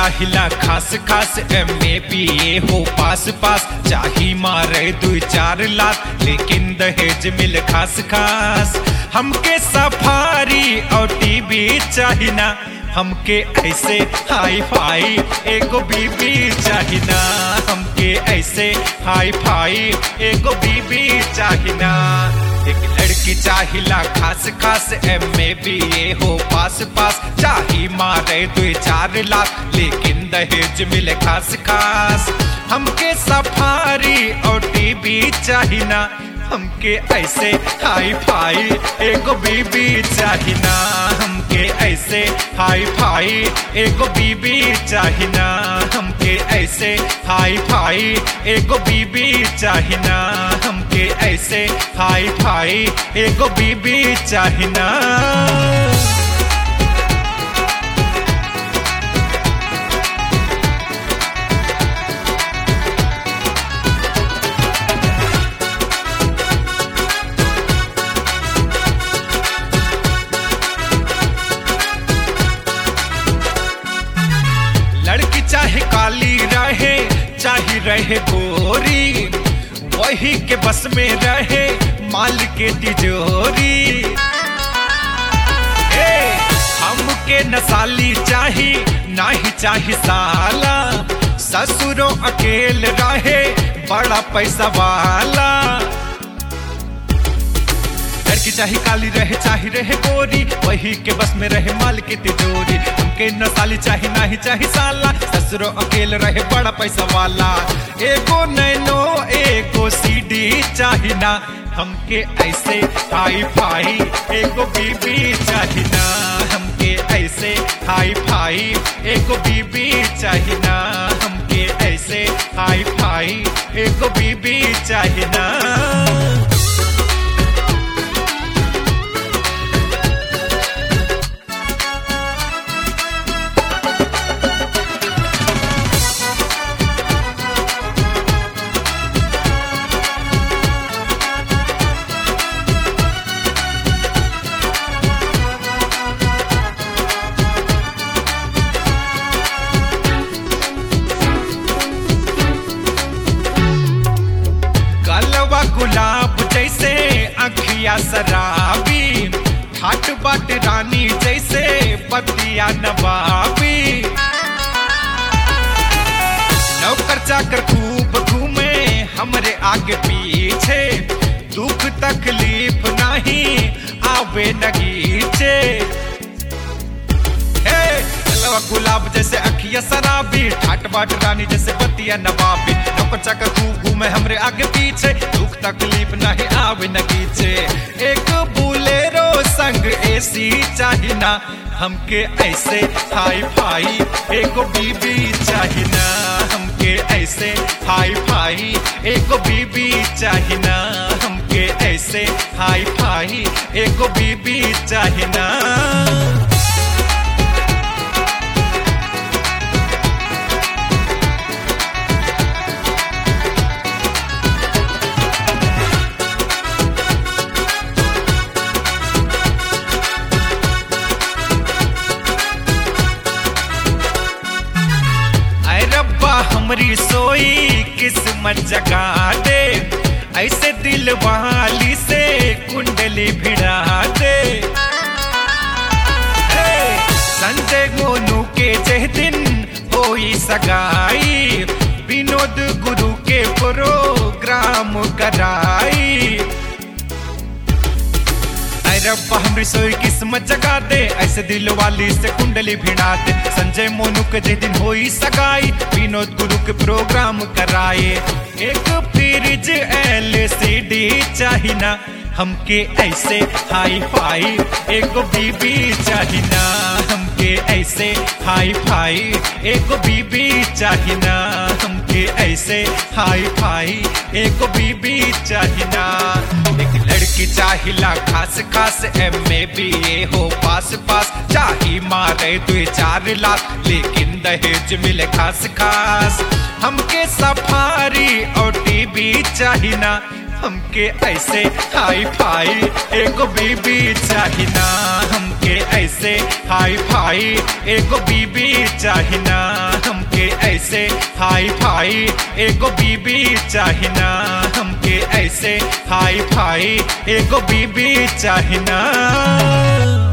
चाहिला खास खास एम ए बी ए हो पास पास चाही मारे दो चार लाख लेकिन दहेज मिल खास खास हमके सफारी और टीवी चाहिना हमके ऐसे हाई फाई एगो बीबी चाहिना हमके ऐसे हाई फाई एगो बीबी चाहिना एक लड़की चाहिला खास खास एम ए बी ए हो पास पास चाही मारे दो चार लाख लेकिन दहेज मिले खास खास हमके सफारी और टीवी चाहिना हमके ऐसे हाई फाई एगो बीबी चाहिना हमके ऐसे हाई फाई एगो बीबी चाहिना हमके ऐसे हाई फाई एगो बीबी चाहिना हमके ऐसे हाई फाई एगो बीबी चाहिना लड़की चाहे काली रहे चाहे रहे गोरी वही के बस में रहे माल के तिजोरी ए, हमके नसाली चाही नाही चाही साला ससुरो अकेल रहे बड़ा पैसा वाला लड़की चाहे काली रहे चाहे रहे गोरी वही के बस में रहे माल की तिजोरी हमके न साली चाहे नाही चाहे साला ससुरो अकेले रहे बड़ा पैसा वाला एगो नैनो एगो सीडी चाही ना हमके ऐसे हाई फाई एगो बीबी चाही ना हमके ऐसे हाई फाई एगो बीबी चाही ना हमके ऐसे हाई फाई एगो बीबी चाही ना गलवा गुलाब जैसे अखिया शराबी ठाट बाट रानी जैसे पतिया नवाबी नौकर चाकर खूब घूमे हमरे आगे पीछे दुख तकलीफ नहीं आवे नगीचे हे, गलवा गुलाब जैसे अखिया शराबी ठाट बाट रानी जैसे बतिया नवाबी नौकर चाकर खूब घूमे हमरे आगे पीछे दुख तकलीफ नहीं आवे नगीचे एक बुलेरो संग एसी चाहिना हमके ऐसे हाई फाई एगो बीबी चाहिना हमके ऐसे हाई फाई एगो बीबी चाहिना हमके ऐसे हाई फाई एगो बीबी चाहिना ऐ रब्बा हमरी सोई किस्मत जगा दे ऐसे दिल वाली से कुंडली भिड़ा दे हे, संजय गोनू के जह दिन होई सगाई विनोद गुरु के प्रोग्राम कराई ऐ रब्बा हमरी सोई किस्मत जगा दे ऐसे दिल वाली से कुंडली भिड़ा दे संजय मोनू के जिस दिन होई सगाई विनोद गुरु के प्रोग्राम कराए एक फ्रिज एलसीडी चाहिना हमके ऐसे हाई फाई एगो बीबी चाहिना हमके ऐसे हाई फाई एगो बीबी चाहिना हमके ऐसे हाई फाई एगो बीबी चाहिना एक लड़की चाहिला खास खास एम ए बी ए हो पास पास चाही मारे दो चार लाख लेकिन दहेज मिले खास खास हमके सफारी और टीवी चाहिना हमके ऐसे हाई फाई एगो बीबी चाहिना हमके ऐसे हाई फाई एगो बीबी चाहिना हमके ऐसे हाई फाई एगो बीबी चाहिना हमके ऐसे हाई फाई एगो बीबी चाहिना